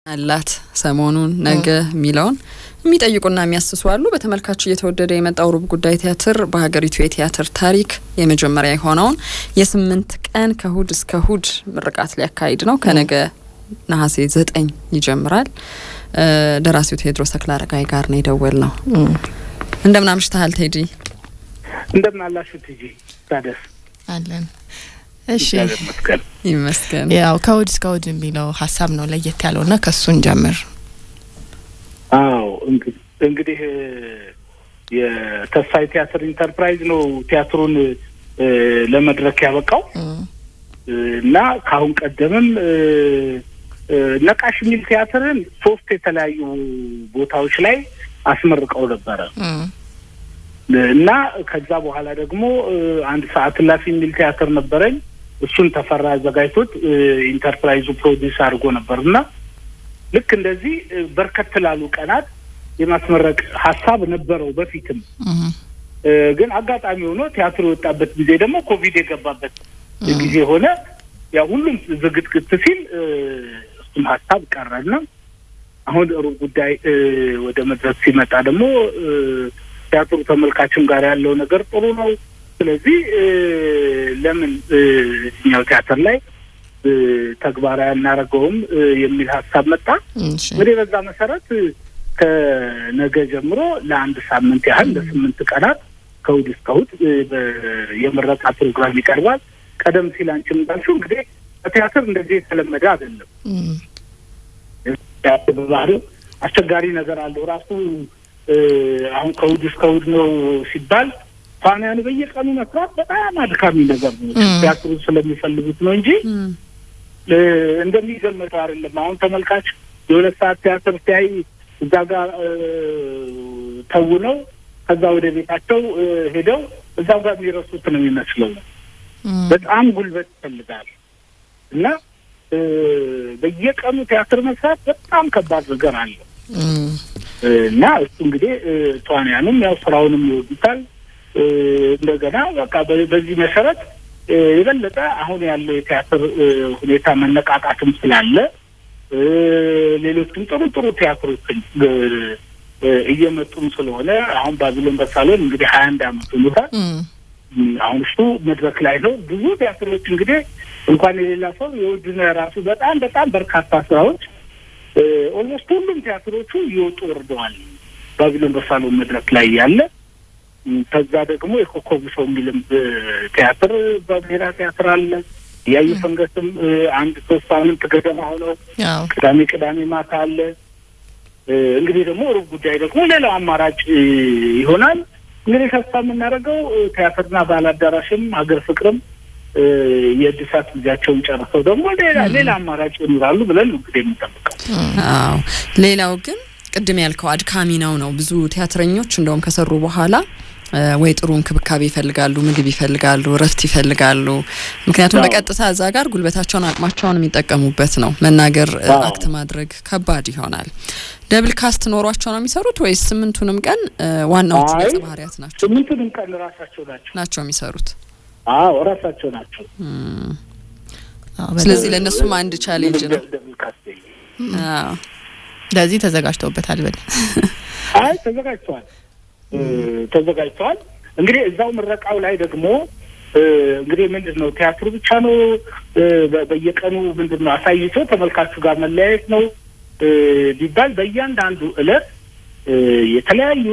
አላት ሰሞኑን ነገ የሚለውን የሚጠይቁና የሚያስሱ አሉ። በተመልካች እየተወደደ የመጣው ሩብ ጉዳይ ቲያትር በሀገሪቱ የቲያትር ታሪክ የመጀመሪያ የሆነውን የስምንት ቀን ከእሁድ እስከ እሁድ ምርቃት ሊያካሂድ ነው። ከነገ ነሐሴ ዘጠኝ ይጀምራል። ደራሲው ቴዎድሮስ ተክለአረጋይ ጋር ነው የደወል ነው። እንደምን አምሽተሃል ቴዲ? እንደምን አላችሁ ቲጂ ታደስ? አለን እሺ ይመስገን ይመስገን። ያው ከእሁድ እስከ እሁድ የሚለው ሀሳብ ነው ለየት ያለውና ከእሱን ጀምር። አዎ እንግዲህ የተስፋዬ ቲያትር ኢንተርፕራይዝ ነው ቲያትሩን ለመድረክ ያበቃው እና ከአሁን ቀደምም ነቃሽ የሚል ቲያትርን ሶስት የተለያዩ ቦታዎች ላይ አስመርቀው ነበረ እና ከዛ በኋላ ደግሞ አንድ ሰዓት እላፊ የሚል ቲያትር ነበረኝ። እሱን ተፈራ አዘጋጅቶት ኢንተርፕራይዙ ፕሮዲውስ አድርጎ ነበር እና ልክ እንደዚህ በርከት ላሉ ቀናት የማስመረቅ ሀሳብ ነበረው በፊትም። ግን አጋጣሚ ሆኖ ቲያትሩ የወጣበት ጊዜ ደግሞ ኮቪድ የገባበት ጊዜ ሆነ። ያ ሁሉም ዝግትግት ሲል እሱም ሀሳብ ቀረና አሁን ሩብ ጉዳይ ወደ መድረክ ሲመጣ ደግሞ ቲያትሩ ተመልካችም ጋር ያለው ነገር ጥሩ ነው። ስለዚህ ለምን እኛው ቲያትር ላይ ተግባራዊ አናደርገውም የሚል ሀሳብ መጣ። እንግዲህ በዛ መሰረት ከነገ ጀምሮ ለአንድ ሳምንት ያህል ለስምንት ቀናት ከእሑድ እስከ እሑድ የምረቃ ፕሮግራም ይቀርባል። ቀደም ሲል አንቺም እንዳልሽው እንግዲህ በቲያትር እንደዚህ የተለመደ አይደለም። ቲያትር በባህሪው አስቸጋሪ ነገር አለው ራሱ አሁን ከእሑድ እስከ እሑድ ነው ሲባል ተዋንያኑ በየቀኑ መስራት በጣም አድካሚ ነገር ነው። ቲያትሩ ስለሚፈልጉት ነው እንጂ እንደሚገመተው አይደለም። አሁን ተመልካች የሁለት ሰዓት ቲያትር ሲያይ እዛ ጋር ተውነው ከዛ ወደ ቤታቸው ሄደው እዛው ጋር የሚረሱት ነው የሚመስለው። በጣም ጉልበት ይፈልጋል እና በየቀኑ ቲያትር መስራት በጣም ከባድ ነገር አለው። እና እሱ እንግዲህ ተዋንያኑም ያው ስራውንም ይወዱታል። እንደገና በቃ በዚህ መሰረት የበለጠ አሁን ያለው የቲያትር ሁኔታ መነቃቃትም ስላለ ሌሎችም ጥሩ ጥሩ ቲያትሮችን እየመጡም ስለሆነ አሁን ባቢሎን በሳሎን እንግዲህ ሀያ አንድ አመት ሆኖታል። አሁን እሱ መድረክ ላይ ነው። ብዙ ቲያትሮች እንግዲህ እንኳን የሌላ ሰው የውድነ ራሱ በጣም በጣም በርካታ ስራዎች ኦልሞስት ሁሉም ቲያትሮቹ እየወጡ ወርደዋል። ባቢሎን በሳሎን መድረክ ላይ ያለ ከዛ ደግሞ የኮከቡ ሰው የሚልም ቲያትር በብሔራ ቲያትር አለ። እያዩ ፈንገስም አንድ ሶስት ሳምንት ገደማ ሆነው ቅዳሜ ቅዳሜ ማታ አለ። እንግዲህ ደግሞ ሩብ ጉዳይ ደግሞ ሌላው አማራጭ ይሆናል። እንግዲህ ተስፋ የምናደርገው ቲያትርና ባህል አዳራሽም ሀገር ፍቅርም የእድሳት ጊዜያቸውን ጨርሰው ደግሞ ሌላ ሌላ አማራጭ ይኖራሉ ብለን እንግዲህ የምንጠብቀው። አዎ ሌላው ግን ቅድም ያልከው አድካሚ ነው ነው ብዙ ቲያትረኞች እንደውም ከሰሩ በኋላ ወይ ጥሩ እንክብካቤ ይፈልጋሉ፣ ምግብ ይፈልጋሉ፣ እረፍት ይፈልጋሉ። ምክንያቱም በቀጥታ እዛ ጋር ጉልበታቸውን አቅማቸውን የሚጠቀሙበት ነው። መናገር አክት ማድረግ ከባድ ይሆናል። ደብል ካስት ኖሯቸው ነው የሚሰሩት ወይስ ስምንቱንም ቀን ዋናዎቹ ገጸ ባህሪያት ናቸው? ስምንቱንም ቀን ራሳቸው ናቸው ናቸው የሚሰሩት። አዎ ራሳቸው ናቸው። ስለዚህ ለእነሱም አንድ ቻሌንጅ ነው። ለዚህ ተዘጋጅተውበታል ብል አይ ተዘጋጅተዋል ተዘጋጅተዋል። እንግዲህ እዛው ምረቃው ላይ ደግሞ እንግዲህ ምንድን ነው ቲያትሩ ብቻ ነው በየቀኑ ምንድን ነው አሳይቶ ተመልካቹ ጋር መለያየት ነው ቢባል በእያንዳንዱ እለት የተለያዩ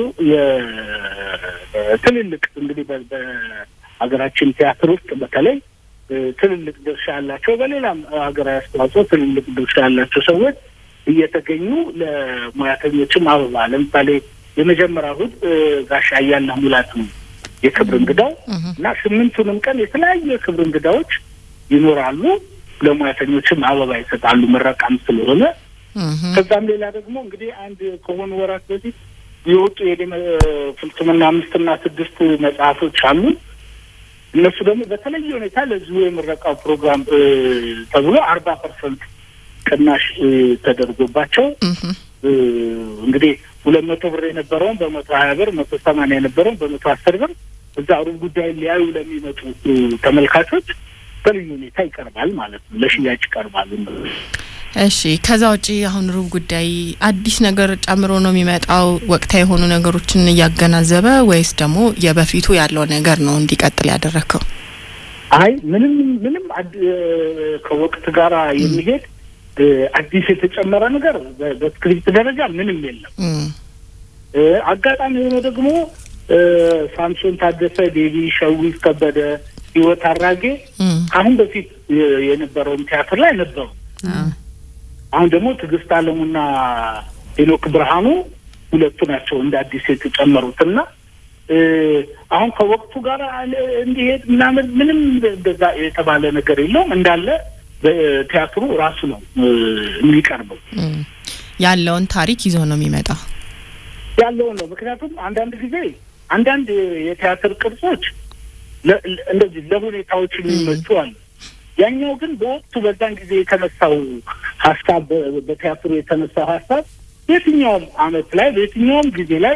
ትልልቅ እንግዲህ በሀገራችን ቲያትር ውስጥ በተለይ ትልልቅ ድርሻ ያላቸው በሌላም ሀገራዊ አስተዋጽኦ ትልልቅ ድርሻ ያላቸው ሰዎች እየተገኙ ለሙያተኞችም አበባ ለምሳሌ የመጀመሪያ እሑድ ጋሽ አያና ሙላት ነው የክብር እንግዳው እና ስምንቱንም ቀን የተለያዩ የክብር እንግዳዎች ይኖራሉ። ለሙያተኞችም አበባ ይሰጣሉ ምረቃም ስለሆነ። ከዛም ሌላ ደግሞ እንግዲህ አንድ ከሆኑ ወራት በፊት የወጡ ፍልስምና አምስትና ስድስት መጽሐፎች አሉ። እነሱ ደግሞ በተለየ ሁኔታ ለዚሁ የምረቃው ፕሮግራም ተብሎ አርባ ፐርሰንት ቅናሽ ተደርጎባቸው እንግዲህ ሁለት መቶ ብር የነበረውን በመቶ ሀያ ብር መቶ ሰማንያ የነበረውን በመቶ አስር ብር እዛ ሩብ ጉዳይ ሊያዩ ለሚመጡ ተመልካቾች በልዩ ሁኔታ ይቀርባል ማለት ነው። ለሽያጭ ይቀርባሉ። እሺ ከዛ ውጪ አሁን ሩብ ጉዳይ አዲስ ነገር ጨምሮ ነው የሚመጣው ወቅታዊ የሆኑ ነገሮችን እያገናዘበ ወይስ ደግሞ የበፊቱ ያለው ነገር ነው እንዲቀጥል ያደረግከው? አይ ምንም ምንም ከወቅት ጋር የሚሄድ አዲስ የተጨመረ ነገር በስክሪፕት ደረጃ ምንም የለም። አጋጣሚ የሆነ ደግሞ ሳምሶን ታደሰ፣ ዴቪ ሸዊት ከበደ፣ ህይወት አራጌ አሁን በፊት የነበረውን ቲያትር ላይ ነበሩ። አሁን ደግሞ ትዕግስት አለሙና ሄኖክ ብርሃኑ ሁለቱ ናቸው እንደ አዲስ የተጨመሩት እና አሁን ከወቅቱ ጋር እንዲሄድ ምናምን ምንም እንደዛ የተባለ ነገር የለውም። እንዳለ በቲያትሩ ራሱ ነው የሚቀርበው። ያለውን ታሪክ ይዞ ነው የሚመጣው ያለውን ነው። ምክንያቱም አንዳንድ ጊዜ አንዳንድ የቲያትር ቅርጾች እንደዚህ ለሁኔታዎች የሚመቹ አሉ። ያኛው ግን በወቅቱ በዛን ጊዜ የተነሳው ሀሳብ በቲያትሩ የተነሳው ሀሳብ በየትኛውም አመት ላይ በየትኛውም ጊዜ ላይ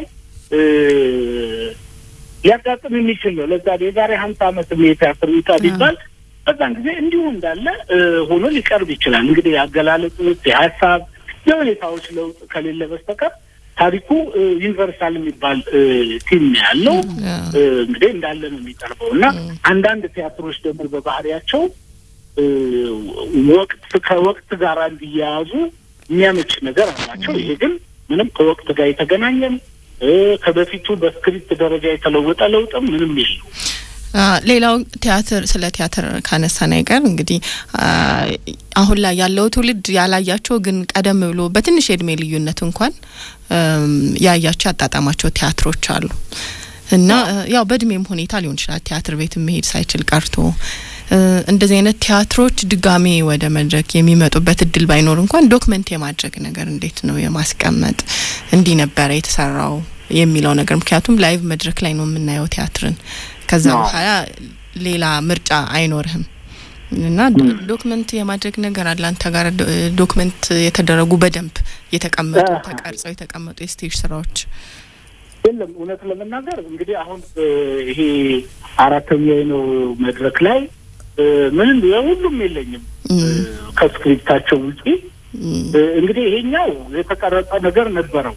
ሊያጋጥም የሚችል ነው። ለዛ የዛሬ ሀምሳ አመት የቲያትር ይውጣ ቢባል በዛን ጊዜ እንዲሁ እንዳለ ሆኖ ሊቀርብ ይችላል። እንግዲህ የአገላለጽ የሀሳብ የሁኔታዎች ለውጥ ከሌለ በስተቀር ታሪኩ ዩኒቨርሳል የሚባል ቲም ያለው እንግዲህ እንዳለ ነው የሚቀርበው እና አንዳንድ ቲያትሮች ደግሞ በባህሪያቸው ወቅት ከወቅት ጋር እንዲያያዙ የሚያመች ነገር አላቸው። ይሄ ግን ምንም ከወቅት ጋር የተገናኘም ከበፊቱ በስክሪፕት ደረጃ የተለወጠ ለውጥም ምንም የለው። ሌላው ቲያትር ስለ ቲያትር ካነሳን አይቀር እንግዲህ አሁን ላይ ያለው ትውልድ ያላያቸው ግን ቀደም ብሎ በትንሽ የእድሜ ልዩነት እንኳን ያያቸው ያጣጣማቸው ቲያትሮች አሉ እና ያው በእድሜም ሁኔታ ሊሆን ይችላል ቲያትር ቤት መሄድ ሳይችል ቀርቶ እንደዚህ አይነት ቲያትሮች ድጋሜ ወደ መድረክ የሚመጡበት እድል ባይኖር እንኳን ዶክመንት የማድረግ ነገር እንዴት ነው የማስቀመጥ እንዲህ ነበረ የተሰራው የሚለው ነገር ምክንያቱም ላይቭ መድረክ ላይ ነው የምናየው ቲያትርን ከዛ በኋላ ሌላ ምርጫ አይኖርህም እና ዶክመንት የማድረግ ነገር አለ አንተ ጋር ዶክመንት የተደረጉ በደንብ የተቀመጡ ተቀርጸው የተቀመጡ የስቴጅ ስራዎች የለም እውነት ለመናገር እንግዲህ አሁን ይሄ አራተኛ ነው መድረክ ላይ ምንም የሁሉም የለኝም ከስክሪፕታቸው ውጪ እንግዲህ ይሄኛው የተቀረጸ ነገር ነበረው።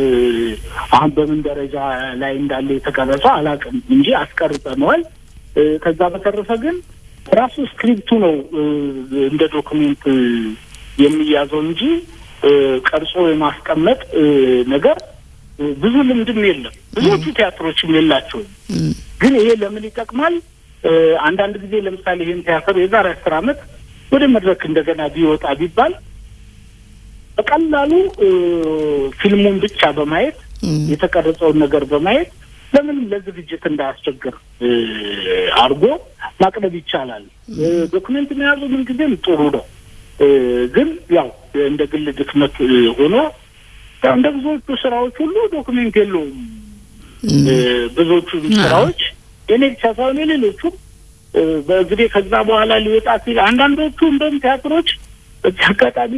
አሁን በምን ደረጃ ላይ እንዳለ የተቀረጸው አላውቅም እንጂ አስቀርጸነዋል። ከዛ በተረፈ ግን ራሱ ስክሪፕቱ ነው እንደ ዶክሜንት የሚያዘው እንጂ ቀርጾ የማስቀመጥ ነገር ብዙ ልምድም የለም። ብዙዎቹ ቲያትሮችም የላቸውም። ግን ይሄ ለምን ይጠቅማል? አንዳንድ ጊዜ ለምሳሌ ይህን ቲያትር የዛሬ አስር ዓመት ወደ መድረክ እንደገና ቢወጣ ቢባል በቀላሉ ፊልሙን ብቻ በማየት የተቀረጸውን ነገር በማየት ለምንም ለዝግጅት እንዳያስቸግር አድርጎ ማቅረብ ይቻላል። ዶክሜንት መያዙ ምን ጊዜም ጥሩ ነው። ግን ያው እንደ ግል ድክመት ሆኖ ያው እንደ ብዙዎቹ ስራዎች ሁሉ ዶክሜንት የለውም። ብዙዎቹ ስራዎች የኔ ብቻ ሳይሆን የሌሎቹም በእንግዲህ ከዛ በኋላ ሊወጣ ሲል አንዳንዶቹ እንደውም ቲያትሮች በዚህ አጋጣሚ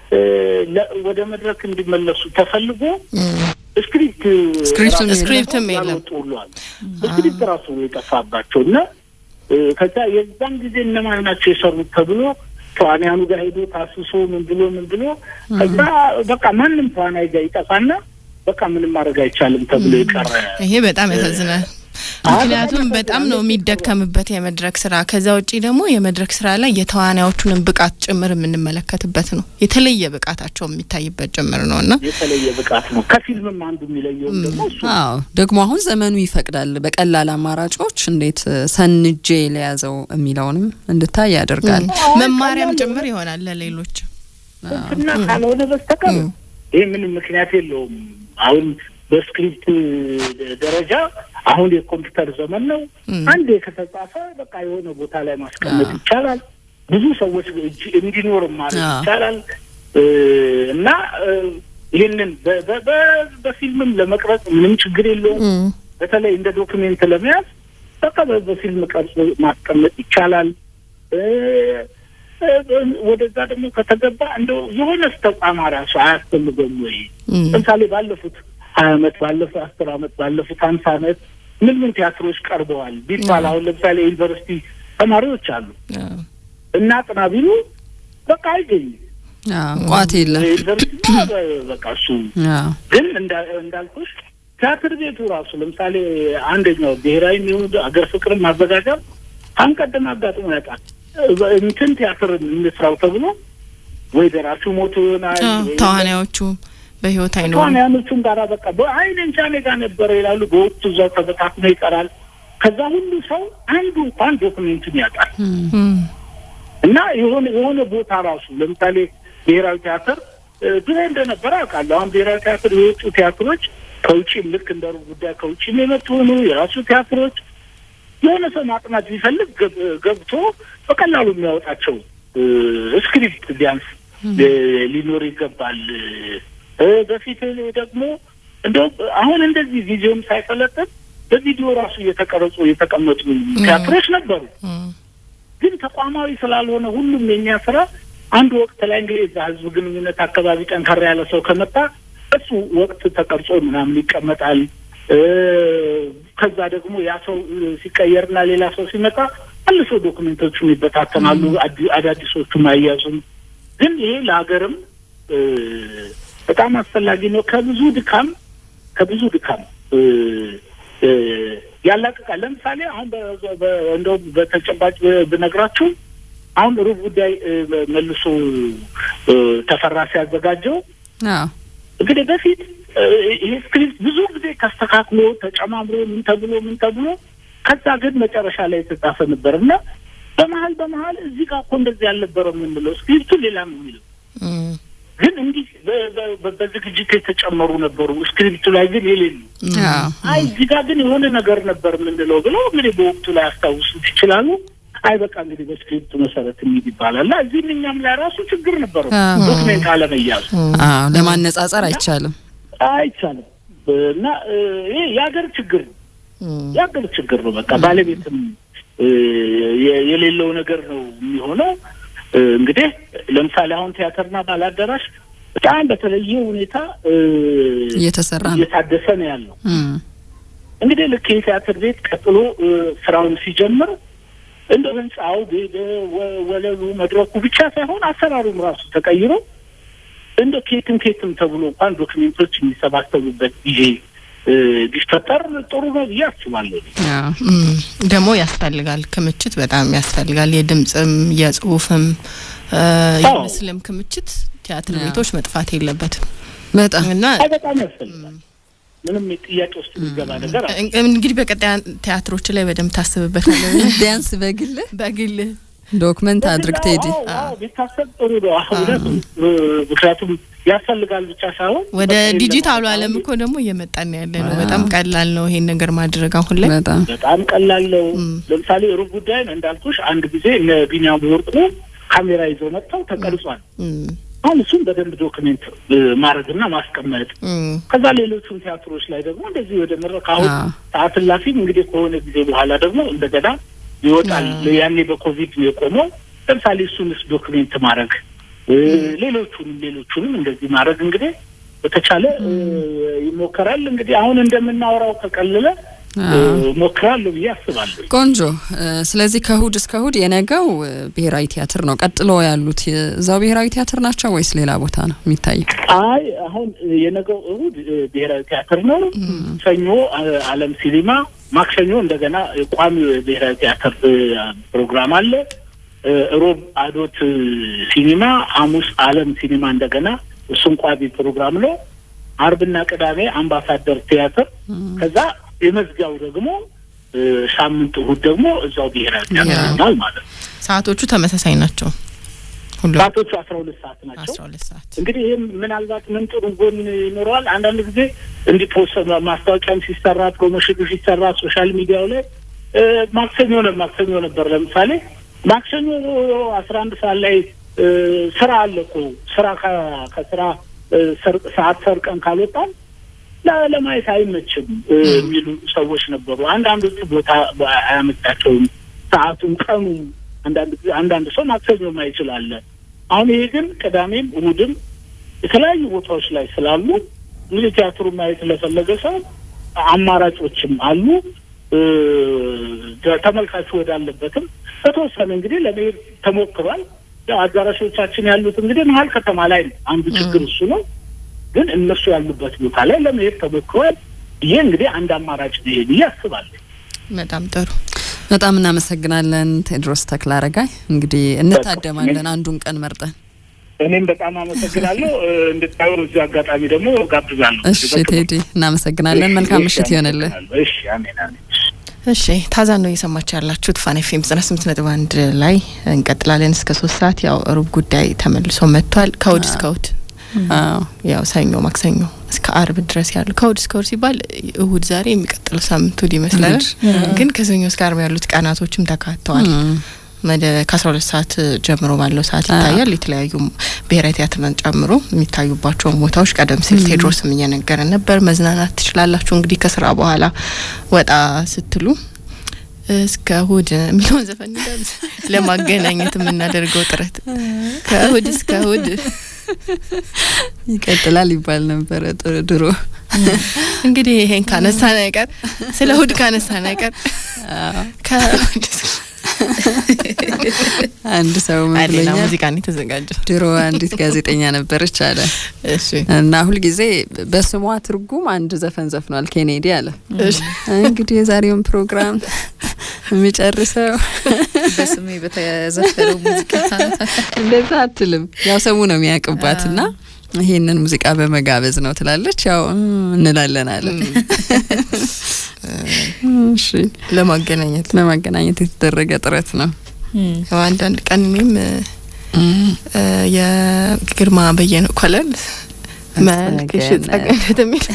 ወደ መድረክ እንዲመለሱ ተፈልጎ ስክሪፕት ስክሪፕትም የለም ሁሏል ስክሪፕት ራሱ የጠፋባቸው እና ከዛ የዛን ጊዜ እነማን ናቸው የሰሩት ተብሎ ተዋንያኑ ጋር ሄዶ ታስሶ ምን ብሎ ምን ብሎ ከዛ በቃ ማንም ተዋናይ ጋር ይጠፋና በቃ ምንም ማድረግ አይቻልም ተብሎ የቀረ ይሄ በጣም ያሳዝናል። ምክንያቱም በጣም ነው የሚደከምበት የመድረክ ስራ። ከዛ ውጪ ደግሞ የመድረክ ስራ ላይ የተዋናዮቹንም ብቃት ጭምር የምንመለከትበት ነው። የተለየ ብቃታቸው የሚታይበት ጭምር ነው እና የተለየ ብቃት ነው። ከፊልምም አንዱ የሚለየውም ደግሞ እሱ አዎ ደግሞ አሁን ዘመኑ ይፈቅዳል። በቀላል አማራጮች እንዴት ሰንጄ ለያዘው የሚለውንም እንድታይ ያደርጋል። መማሪያም ጭምር ይሆናል ለሌሎች እና ካልሆነ በስተቀር ይህ ምንም ምክንያት የለውም። አሁን በስክሪፕት ደረጃ አሁን የኮምፒውተር ዘመን ነው። አንድ ከተጻፈ በቃ የሆነ ቦታ ላይ ማስቀመጥ ይቻላል። ብዙ ሰዎች እጅ እንዲኖር ማድረግ ይቻላል እና ይህንን በፊልምም ለመቅረጽ ምንም ችግር የለውም። በተለይ እንደ ዶክሜንት ለመያዝ በቃ በፊልም ቀርጾ ማስቀመጥ ይቻላል። ወደዛ ደግሞ ከተገባ እንደው የሆነ ተቋም ራሱ አያስፈልገም ወይ? ለምሳሌ ባለፉት ሀያ አመት ባለፉት አስር አመት ባለፉት ሀምሳ አመት ምን ምን ቲያትሮች ቀርበዋል ቢባል አሁን ለምሳሌ ዩኒቨርሲቲ ተማሪዎች አሉ እና ጥና ቢሉ በቃ አይገኝም። ቋት የለም። ዩኒቨርሲቲ በቃ እሱ አዎ ግን እንዳ- እንዳልኩሽ ቲያትር ቤቱ ራሱ ለምሳሌ አንደኛው ብሔራዊ የሚሆን አገር ፍቅር ማዘጋጃ አንቀድም አጋጥሞ ያውቃል። እንትን ቲያትር እንስራው ተብሎ ወይ ደራሲው ሞቶ ይሆናል ወይ ተዋናዮቹ በህይወት አይኖሩም። ተዋንያኖቹም ጋራ በቃ በአይን እንጃ እኔ ጋር ነበረ ይላሉ። በወቅቱ እዛው ተበታትኖ ይቀራል። ከዛ ሁሉ ሰው አንዱ እንኳን ዶክሜንቱን ያውቃል። እም፣ እና የሆነ የሆነ ቦታ ራሱ ለምሳሌ ብሔራዊ ቲያትር እ፣ ድሮ እንደነበረ አውቃለሁ። አሁን ብሔራዊ ቲያትር የወጡ ቲያትሮች ከውጭም ልክ እንደ ሩብ ጉዳይ ከውጭም የመጡ ሆኑ የራሱ ቲያትሮች የሆነ ሰው ማጥናት ቢፈልግ ገብ- ገብቶ በቀላሉ የሚያወጣቸው እ፣ ስክሪፕት ቢያንስ እ፣ ሊኖር ይገባል። እ፣ በፊት ደግሞ እንደው አሁን እንደዚህ ቪዲዮም ሳይሰለጥን በቪዲዮ ራሱ እየተቀረጹ የተቀመጡ ቲያትሮች ነበሩ። እም፣ ግን ተቋማዊ ስላልሆነ ሁሉም የኛ ስራ አንድ ወቅት ላይ እንግዲህ እዛ ህዝብ ግንኙነት አካባቢ ጠንከራ ያለ ሰው ከመጣ እሱ ወቅት ተቀርጾ ምናምን ይቀመጣል። እ፣ ከዛ ደግሞ ያ ሰው እ፣ ሲቀየርና ሌላ ሰው ሲመጣ መልሶ ዶክሜንቶቹም ይበታተናሉ፣ አዲ- አዳዲሶቹም አያዙም። ግን ይሄ ለሀገርም እ፣ በጣም አስፈላጊ ነው። ከብዙ ድካም ከብዙ ድካም እ፣ እ፣ ያላቅቃል። ለምሳሌ አሁን በ- በ- እንደው በተጨባጭ ብነግራችሁ አሁን ሩብ ጉዳይ እ፣ መልሶ እ፣ ተፈራ ሲያዘጋጀው አዎ እንግዲህ በፊት እ፣ ይሄ ስክሪፕት ብዙ ጊዜ ተስተካክሎ ተጨማምሮ ምን ተብሎ ምን ተብሎ ከዛ ግን መጨረሻ ላይ የተጻፈ ነበር እና በመሀል በመሀል እዚህ ጋር እኮ እንደዚህ ያልነበረው የምንለው ስክሪፕቱ ሌላ ነው የሚለው እም፣ ግን እንዲህ በ- በ- በ- በዝግጅት የተጨመሩ ነበሩ ስክሪፕቱ ላይ ግን የሌሉ አዎ አይ እዚህ ጋር ግን የሆነ ነገር ነበር የምንለው ብለው እንግዲህ በወቅቱ ላይ ያስታውሱት ይችላሉ። አይ በቃ እንግዲህ በስክሪፕቱ መሰረት የሚል ይባላል እና እዚህም እኛም ላይ ራሱ ችግር ነበረው አዎ። ዶክሜንት አለመያዙ አዎ ለማነጻጸር አይቻልም። አይቻልም እና እ፣ ይሄ የሀገር ችግር ነው እም፣ የሀገር ችግር ነው። በቃ ባለቤትም እ፣ የ- የሌለው ነገር ነው የሚሆነው። እ፣ እንግዲህ ለምሳሌ አሁን ቲያትርና ባላዳራሽ በጣም በተለየ ሁኔታ እ፣ እየተሰራ ነው። እየታደሰ ነው ያለው። እም፣ እንግዲህ ልክ የቲያትር ቤት ቀጥሎ እ፣ ስራውን ሲጀምር እንደ ህንፃው ቤ- ወ- ወለሉ መድረኩ ብቻ ሳይሆን አሰራሩም ራሱ ተቀይሮ እንደ ኬትም ኬትም ተብሎ እንኳን ዶክሜንቶች የሚሰባሰቡበት ጊዜ እ፣ ቢፈጠር ጥሩ ነው ብዬ አስባለሁ። አዎ እም፣ ደግሞ ያስፈልጋል። ክምችት በጣም ያስፈልጋል። የድምፅም የጽሁፍም እ፣ አዎ። የምስልም ክምችት ቲያትር አዎ። ቤቶች መጥፋት የለበትም በጣም እና አይ በጣም ያስፈልጋል። ምንም ጥያቄ ውስጥ የሚገባ ነገር አለ። እን- እንግዲህ በቀጣይ ቲያትሮች ላይ በደንብ ታስብበታለህ። ቢያንስ በግልህ በግል ዶክመንት አድርግ ቴዲ። አዎ፣ አዎ፣ ቢታሰብ ጥሩ ነው። አሁን እውነቱም እ፣ ምክንያቱም ያስፈልጋል ብቻ ሳይሆን ወደ በቃ ይሄን ዲጂታሉ ለማለት ዓለም አሁን እኮ ደግሞ እየመጣን ያለ ነው። አዎ። በጣም ቀላል ነው ይሄን ነገር ማድረግ አሁን ላይ። በጣም በጣም ቀላል ነው። እም። ለምሳሌ ሩብ ጉዳይን እንዳልኩሽ አንድ ጊዜ እነ ቢኒያም ወርቁ ካሜራ ይዘው መጥተው ተቀርጿል። እም፣ አሁን እሱም በደንብ ዶክሜንት እ፣ ማድረግና ማስቀመጥ እም፣ ከዛ ሌሎቹም ቲያትሮች ላይ ደግሞ እንደዚህ ወደ መድረክ አሁን አዎ። ሰዓት እላፊም እንግዲህ ከሆነ ጊዜ በኋላ ደግሞ እንደገና ይወጣል። አዎ። ያኔ በኮቪድ ነው የቆመው። ለምሳሌ እሱንስ ዶክሜንት ማድረግ እ፣ ሌሎቹንም ሌሎቹንም እንደዚህ ማድረግ እንግዲህ በተቻለ እ፣ ይሞከራል። እንግዲህ አሁን እንደምናወራው ከቀለለ እ፣ አዎ። ሞክራለሁ ብዬ አስባለሁ። ቆንጆ። እ፣ ስለዚህ ከእሁድ እስከ እሁድ የነገው እ፣ ብሔራዊ ቲያትር ነው። ቀጥሎ ያሉት እዛው ብሔራዊ ቲያትር ናቸው ወይስ ሌላ ቦታ ነው የሚታየው? አይ አሁን የነገው እሁድ እ፣ ብሔራዊ ቲያትር ነው። ሰኞ አ- አለም ሲኒማ፣ ማክሰኞ እንደገና ቋሚ ብሔራዊ ቲያትር እ፣ ፕሮግራም አለ። እ፣ ሮብ አዶት እ፣ ሲኒማ፣ ሐሙስ አለም ሲኒማ እንደገና እሱም ቋሚ ፕሮግራም ነው። አርብና ቅዳሜ አምባሳደር ቲያትር ከዛ የመዝጊያው ደግሞ እ፣ ሳምንት እሁድ ደግሞ እዛው ብሔራዊ ቲያትር ብሔራዊ። ይሆናል ማለት ነው። ሰዓቶቹ ተመሳሳይ ናቸው ሁሉ ሰዓቶቹ አስራ ሁለት ሰዓት ናቸው። አስራ ሁለት ሰዓት እንግዲህ ይህም ምናልባት ምን ጥሩ ጎን ይኖረዋል። አንዳንድ ጊዜ እንዲህ ፖስት ማስታወቂያም ሲሰራ ፕሮሞሽኑ ሲሰራ ሶሻል ሚዲያው ላይ እ፣ ማክሰኞ ነው ማክሰኞ ነበር ለምሳሌ ማክሰኞ አስራ አንድ ሰዓት ላይ እ፣ ስራ አለ እኮ ስራ ከ- ከስራ እ፣ ሰር- ሰዓት ሰርቀን ካልወጣን ለ- ለማየት አይመችም እ፣ የሚሉ ሰዎች ነበሩ። አንዳንዶቹ ቦታ በ- አያመቻቸውም ሰዓቱም ቀኑም አንዳንድ ጊዜ አንዳንድ ሰው ማክሰኞ ማይችላለ አሁን ይሄ ግን ቅዳሜም እሑድም የተለያዩ ቦታዎች ላይ ስላሉ እንግዲህ ቲያትሩ ማየት ለፈለገ ሰው አማራጮችም አሉ። እ፣ ተመልካቹ ወዳለበትም በተወሰነ እንግዲህ ለመሄድ ተሞክሯል። ያው አዳራሾቻችን ያሉት እንግዲህ መሀል ከተማ ላይ ነው። አንዱ ችግር እሱ ነው። ግን እነሱ ያሉበት ቦታ ላይ ለመሄድ ተሞክሯል። ይሄ እንግዲህ አንድ አማራጭ ነው ብዬ አስባለሁ። በጣም ጥሩ በጣም እናመሰግናለን ቴድሮስ ተክለአረጋይ። እንግዲህ እንታደማለን አንዱን ቀን መርጠን። እኔም በጣም አመሰግናለሁ። እንድታዩ እዚህ አጋጣሚ ደግሞ ጋብዛለሁ። እሺ ቴዲ እናመሰግናለን። መልካም ምሽት ይሆንልን። እሺ አሜን አሜን። እሺ ታዛ ነው እየሰማችሁ ያላችሁት ፋን ኤፍ ኤም ዘጠና ስምንት ነጥብ አንድ ላይ እንቀጥላለን እስከ ሶስት ሰዓት ያው ሩብ ጉዳይ ተመልሶ መጥቷል። ከእሁድ እስከ እሁድ ያው ሰኞ፣ ማክሰኞ እስከ አርብ ድረስ ያሉ ከእሁድ እስከ እሁድ ሲባል እሁድ ዛሬ የሚቀጥለው ሳምንት እሁድ ይመስላል። ግን ከሰኞ እስከ አርብ ያሉት ቀናቶችም ተካተዋል። ከአስራ ሁለት ሰዓት ጀምሮ ባለው ሰዓት ይታያል። የተለያዩ ብሔራዊ ቲያትርን ጨምሮ የሚታዩባቸውን ቦታዎች ቀደም ሲል ቴድሮስም እየነገረን ነበር። መዝናናት ትችላላችሁ እንግዲህ ከስራ በኋላ ወጣ ስትሉ እስከ እሁድ የሚለውን ዘፈን ለማገናኘት የምናደርገው ጥረት ከእሁድ እስከ እሁድ ይቀጥላል ይባል ነበረ ድሮ። እንግዲህ ይሄን ካነሳን አይቀር ስለ እሁድ ካነሳን አይቀር ከእሁድ አንድ ሰው ምን ሌላ ብሎኛል? ሙዚቃ ነው የተዘጋጀው። ድሮ አንዲት ጋዜጠኛ ነበረች አለ እሺ እና ሁልጊዜ በስሟ ትርጉም አንድ ዘፈን ዘፍኗል ኬኔዲ አለ። እሺ እንግዲህ የዛሬውን ፕሮግራም የሚጨርሰው በስሜ በተዘፈነው ሙዚቃ እንደዛ አትልም። ያው ሰሙ ነው የሚያውቅባት እና ይሄንን ሙዚቃ በመጋበዝ ነው ትላለች። ያው እም እንላለን አለ። እሺ ለማገናኘት ለማገናኘት የተደረገ ጥረት ነው። ያው አንዳንድ ቀን እኔም እ የግርማ በየነ ኮለል መልክሽ ጸገነት የሚል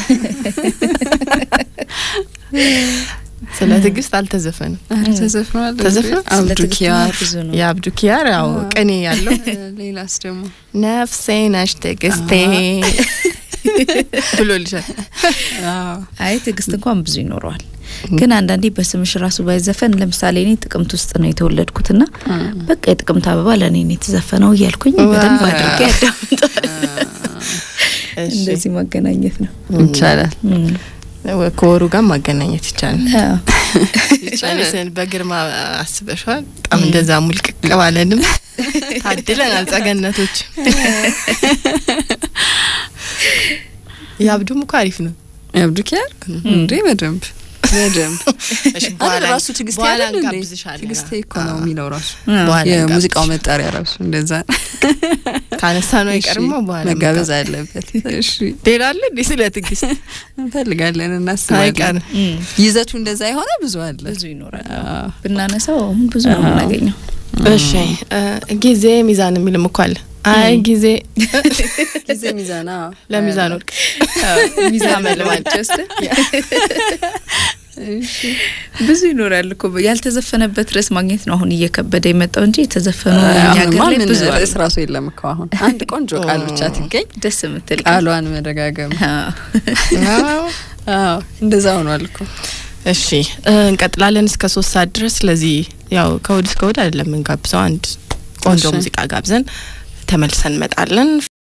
ስለ ትዕግስት አልተዘፈንም። ተዘፍኗል ተዘፍኗል? አብዱ ኪያር ብዙ ነው። የአብዱ ኪያር ያው ቅኔ ያለው ሌላስ ደግሞ ነፍሴ ነሽ ትዕግስቴ ብሎልሻል። አይ ትዕግስት እንኳን ብዙ ይኖረዋል። ግን አንዳንዴ በስምሽ ራሱ ባይዘፈን ለምሳሌ እኔ ጥቅምት ውስጥ ነው የተወለድኩትና በቃ የጥቅምት አበባ ለእኔ ነው የተዘፈነው እያልኩኝ በደንብ አድርጌ ያዳምጣል። እሺ፣ እንደዚህ ማገናኘት ነው። ይቻላል። እም። ከወሩ ጋር ማገናኘት ይቻላል። አዎ። ጨርሰን በግርማ አስበሽዋል። በጣም እንደዛ ሙልቅቅ ባለንም ታድለናል። ጸገነቶች የአብዱም እኮ አሪፍ ነው። የአብዱ ኪያር እንዴ በደንብ በደንብ እሺ፣ አረ በኋላ ራሱ ትግስቴ በኋላ አይደል እንዴ? እንጋብዝሻለን። ትግስቴ እኮ ነው የሚለው ራሱ በኋላ የሙዚቃው መጣሪያ ራሱ እንደዛ ካነሳ ነው አይቀርማ በኋላ መጋበዝ አለበት። እሺ ሌላ አለ እንዴ ስለ ትዕግስት እንፈልጋለን፣ እናስባለን። አይቀርም። እም። ይዘቱ እንደዛ የሆነ ብዙ አለ። ብዙ ይኖራል። አዎ። ብናነሳው አሁን ብዙ ነው የምናገኘው። እሺ እ ጊዜ ሚዛን የሚልም እኮ አለ። አይ ጊዜ ጊዜ ሚዛና ለሚዛን ወርቅ ሚዛን መልማል። ጀስት ብዙ ይኖራል እኮ ያልተዘፈነበት ርዕስ ማግኘት ነው አሁን እየከበደ የመጣው እንጂ የተዘፈኑ እኛ ሀገር አሁንማ ላይ ምን ብዙ አሉ። ርዕስ ራሱ የለም እኮ አሁን አንድ ቆንጆ ቃል ብቻ ትገኝ ደስ የምትል ቃሏን መደጋገም። አዎ። አዎ። አዎ እንደዛ ሆኗል እኮ። እሺ እ እንቀጥላለን እስከ ሶስት ሰዓት ድረስ። ስለዚህ ያው ከእሁድ እስከ እሁድ አይደለም የምንጋብዘው አንድ ቆንጆ እሺ። ሙዚቃ ጋብዘን ተመልሰን እንመጣለን።